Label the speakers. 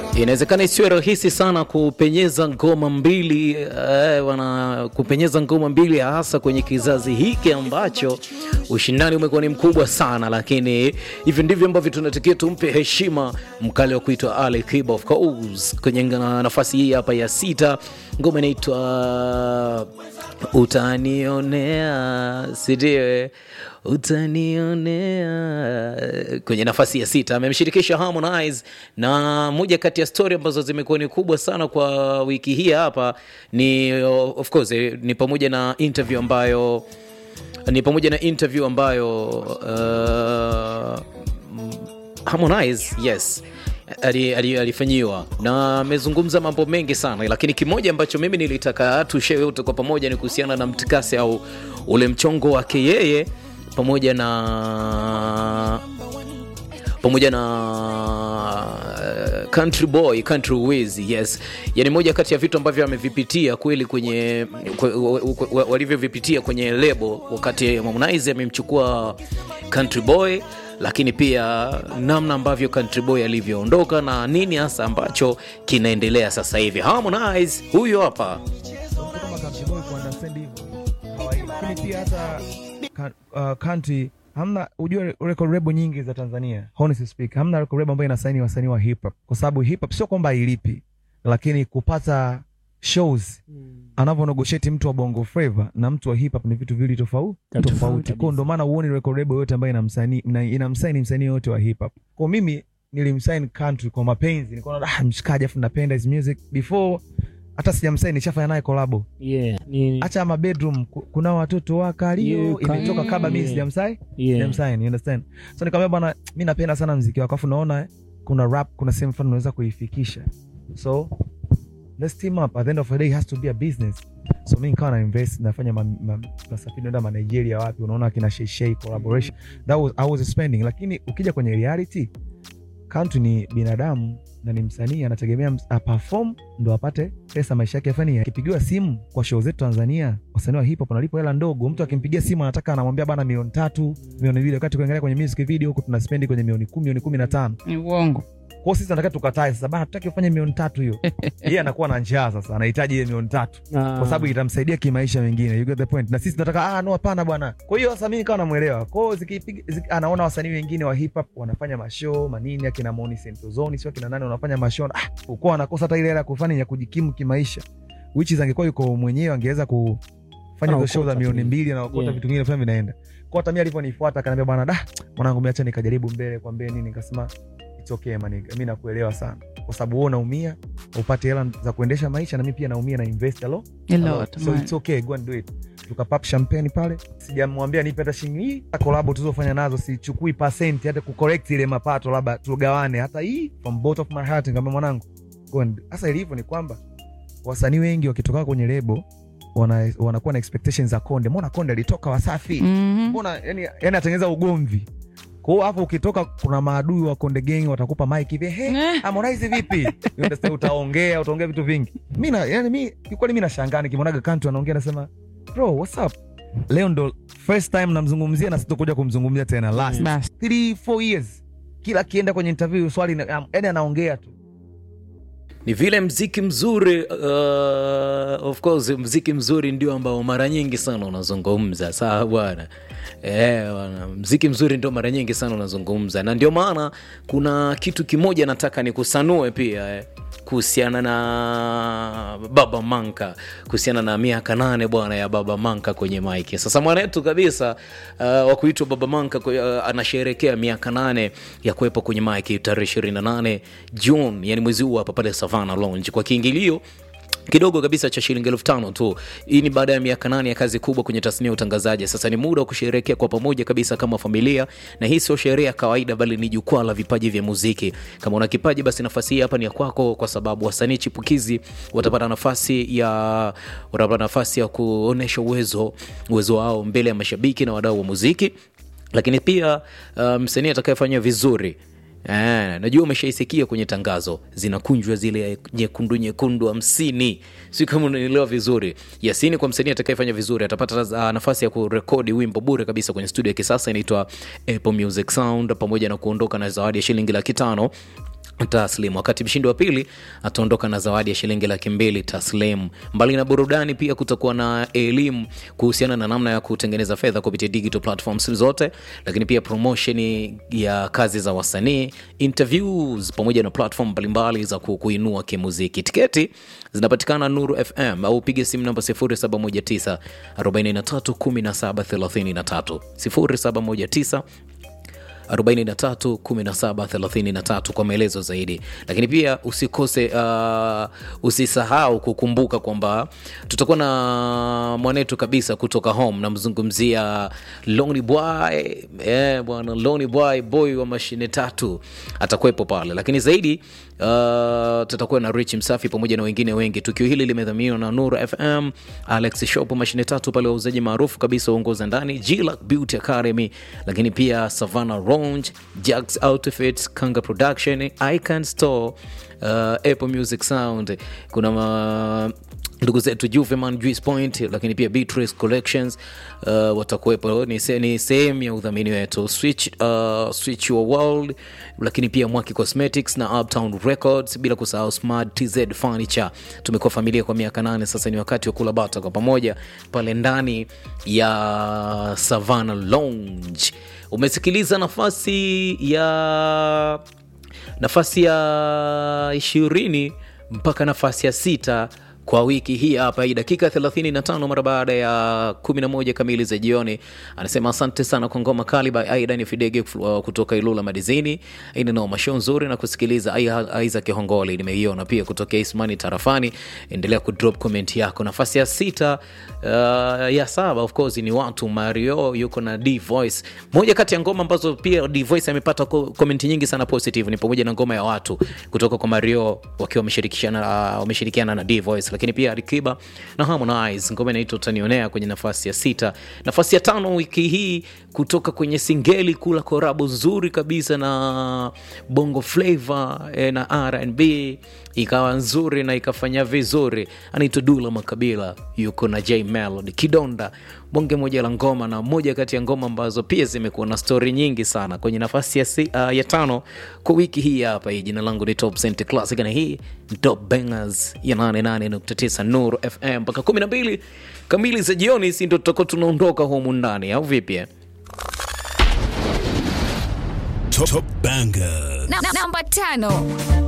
Speaker 1: Inawezekana isiwe rahisi sana kupenyeza ngoma mbili eh, wana kupenyeza ngoma mbili hasa kwenye kizazi hiki ambacho ushindani umekuwa ni mkubwa sana, lakini hivi ndivyo ambavyo tunatakiwa tumpe heshima mkali wa kuitwa Ali Kiba of course kwenye na- nafasi hii hapa ya sita. Ngoma inaitwa utanionea, sidiwe utanionea kwenye nafasi ya sita amemshirikisha Harmonize, na moja kati ya stori ambazo zimekuwa ni kubwa sana kwa wiki hii hapa ni of course eh, ni pamoja na interview ambayo ni pamoja na interview ambayo uh, Harmonize yes ali- ali- alifanyiwa na amezungumza mambo mengi sana, lakini kimoja ambacho mimi nilitaka tushare wote kwa pamoja ni kuhusiana na mtikasi au ule mchongo wake yeye pamoja na pamoja na uh, country boy country wiz yes yani moja kati ya vitu ambavyo amevipitia kweli kwenye kwe- wa- wa- walivyovipitia kwenye lebo wakati Harmonize amemchukua country boy lakini pia namna ambavyo country boy alivyoondoka na nini hasa ambacho kinaendelea sasa hivi Harmonize huyo hapa
Speaker 2: mtu kama Country Boy kuunderstand hivyo kawaida, lakini pia hata ka- uh, country hamna, ujue record label nyingi za Tanzania, honestly speak, hamna record label ambayo inasaini wasanii wa hip hop, kwa sababu hip hop sio kwamba hailipi, lakini kupata shows anavyo negotiate mtu wa bongo flava na mtu wa hip hop ni vitu viwili tofauti
Speaker 3: Tofauti
Speaker 2: tofauti. Kwa ndo maana uone record label yote ambayo inamsanii ina- inamsaini msanii yote wa hip hop. Kwa mimi nilimsign country kwa mapenzi, nikaona ah, mshikaji afu napenda his music before hata sijamsaini nishafanya naye kolabo
Speaker 3: Yeah, ni,
Speaker 2: hacha ama bedroom ku- kuna watoto wa kalio
Speaker 3: You can-
Speaker 2: imetoka kabla mimi
Speaker 3: Yeah.
Speaker 2: sijamsai
Speaker 3: yeah.
Speaker 2: sijamsign you understand so nikamwambia bwana mimi napenda sana mziki wako afu naona kuna rap kuna sehemu fulani unaweza kuifikisha so let's team up at the end of the day it has to be a business so mimi nikawa na invest nafanya ma, ma, nasafiri naenda ma Nigeria wapi unaona kina Shay collaboration that was I was spending lakini ukija kwenye reality country ni binadamu na ni msanii anategemea ms- aperform ndo apate pesa maisha yake yafani akipigiwa simu kwa show zetu Tanzania wasanii wa hip hop wanalipwa hela ndogo mtu akimpigia simu anataka anamwambia bana milioni tatu milioni mbili wakati kuangalia kwenye music video huko tunaspendi kwenye milioni kumi milioni kumi na tano
Speaker 3: ni uongo
Speaker 2: kwao sisi nataka tukatae sasa bana tutaki ufanye milioni tatu hiyo yeye anakuwa na njaa sasa anahitaji ile milioni tatu kwa sababu itamsaidia kimaisha mengine you get the point na sisi tunataka ah no hapana bwana kwa hiyo sasa mimi nikawa namuelewa kwa hiyo zikipiga ziki, anaona wasanii wengine wa hip hop wanafanya mashow manini akina Moni Sentozoni sio kina nani wanafanya mashow ah uko anakosa hata ile hela ya kufanya ya kujikimu kimaisha which is angekuwa yuko mwenyewe angeweza kufanya hizo
Speaker 3: Anaokota
Speaker 2: show za
Speaker 3: tu.
Speaker 2: milioni mbili na okota
Speaker 3: Yeah.
Speaker 2: vitu vingine fulani vinaenda kwa hata mimi alivyonifuata akaniambia bwana da mwanangu miacha nikajaribu mbele kwambie nini nikasema it's okay man mimi nakuelewa sana kwa sababu wewe unaumia upate hela za kuendesha maisha na mimi pia naumia na invest a lot
Speaker 3: A
Speaker 2: a
Speaker 3: lot,
Speaker 2: lot. so
Speaker 3: man.
Speaker 2: it's okay go and do it tukapap champagne pale sijamwambia nipe hata shilingi hii hata kolabo tulizofanya nazo sichukui pasenti hata kucorrect ile mapato labda tugawane hata hii from both of my heart nikamwambia mwanangu go and sasa ilivyo ni kwamba wasanii wengi wakitoka kwenye lebo wana, wanakuwa na expectations za konde mbona konde alitoka wasafi
Speaker 3: Mhm.
Speaker 2: mbona yani, yani atengeneza ugomvi kwa hiyo hapo ukitoka kuna maadui wa konde gang watakupa mic hivi he
Speaker 3: Eh.
Speaker 2: Harmonize vipi You understand? utaongea utaongea vitu vingi mi na yani mi kikweli mi nashangaa nikimwonaga kantu anaongea nasema bro what's up leo ndo first time namzungumzia na sitokuja kumzungumzia tena last
Speaker 3: Basi.
Speaker 2: three four years kila akienda kwenye interview swali na- yani anaongea tu
Speaker 1: ni vile mziki mzuri uh, of course mziki mzuri ndio ambao mara nyingi sana unazungumza sawa bwana Eh, bwana, mziki mzuri ndio mara nyingi sana unazungumza na ndio maana kuna kitu kimoja nataka nikusanue pia eh, kuhusiana na baba manka kuhusiana na miaka nane bwana ya baba manka kwenye maiki sasa mwanetu kabisa uh, wa kuitwa baba manka kwe- uh, anasherekea miaka nane ya kuwepo kwenye maiki tarehe 28 june yani mwezi huu hapa pale savana lounge kwa kiingilio kidogo kabisa cha shilingi elfu tano tu. Hii ni baada ya miaka nane ya kazi kubwa kwenye tasnia ya utangazaji. Sasa ni muda wa kusherehekea kwa pamoja kabisa kama familia, na hii sio sherehe ya kawaida, bali ni jukwaa la vipaji vya muziki. Kama una kipaji, basi nafasi hii hapa ni ya kwako, kwa sababu wasanii chipukizi watapata nafasi ya watapata nafasi ya kuonesha uwezo uwezo wao mbele ya mashabiki na wadau wa muziki lakini pia uh, msanii atakayefanya vizuri Eh, najua umeshaisikia kwenye tangazo zinakunjwa zile nyekundu nyekundu hamsini si kama unaelewa vizuri yasini kwa msanii atakayefanya vizuri atapata uh, nafasi ya kurekodi wimbo bure kabisa kwenye studio ya kisasa inaitwa apple music sound pamoja na kuondoka na zawadi ya shilingi laki tano taslim wakati mshindi wa pili ataondoka na zawadi ya shilingi laki mbili taslim mbali na burudani pia kutakuwa na elimu kuhusiana na namna ya kutengeneza fedha kupitia digital platforms zote lakini pia promotion ya kazi za wasanii interviews pamoja na platform mbalimbali za ku- kuinua kimuziki tiketi zinapatikana nuru fm au piga simu namba 0719 43 1733 0719 43 17 33 kwa maelezo zaidi lakini pia usikose uh, usisahau kukumbuka kwamba tutakuwa na mwanetu kabisa kutoka home namzungumzia Lonely boy eh, bwana Lonely boy boy wa mashine tatu atakuwepo pale lakini zaidi uh, tutakuwa na rich msafi pamoja na wengine wengi tukio hili limedhaminiwa na nuru fm alex shop mashine tatu pale wauzaji maarufu kabisa uongoza ndani G-Lac beauty academy lakini pia savannah ronge jax outfits kanga production icon store uh, apple music sound kuna ma ndugu zetu Juveman Juice Point, lakini pia Beatrice Collections uh, watakuwepo. Ni, se, ni sehemu ya udhamini wetu Switch, uh, Switch Your World, lakini pia Mwaki Cosmetics na Uptown Records, bila kusahau Smart TZ Furniture. Tumekuwa familia kwa miaka nane sasa, ni wakati wa kula bata kwa pamoja pale ndani ya Savannah Lounge. Umesikiliza nafasi ya nafasi ya ishirini mpaka nafasi ya sita kwa wiki hii hapa hii dakika 35 mara baada ya 11 kamili za jioni anasema asante sana kwa ngoma kali by aidan fidege uh, kutoka ilula madizini ini noma show nzuri na kusikiliza Ai- isaac hongoli nimeiona pia kutokea ismani tarafani endelea kudrop comment yako nafasi ya sita uh, ya saba of course ni watu mario yuko na d voice moja kati ya ngoma ambazo pia d voice amepata ko- comment nyingi sana positive ni pamoja na ngoma ya watu kutoka kwa mario wakiwa wameshirikishana uh, wameshirikiana na d voice lakini pia alikiba na harmonize ngoma inaitwa utanionea kwenye nafasi ya sita nafasi ya tano wiki hii kutoka kwenye singeli kula korabo nzuri kabisa na bongo flavor eh, na rnb ikawa nzuri na ikafanya vizuri anaitwa dula makabila yuko na j melody kidonda bonge moja la ngoma na moja kati ya ngoma ambazo pia zimekuwa na stori nyingi sana kwenye nafasi ya, si, uh, ya tano kwa wiki hii hapa hii jina langu ni top Cent classic na hii ni top bangers ya 88.9 nuru fm mpaka 12 kamili za jioni si ndo tutakuwa tunaondoka humu ndani au vipi eh?
Speaker 3: Top, top bangers.
Speaker 4: Na- Namba tano.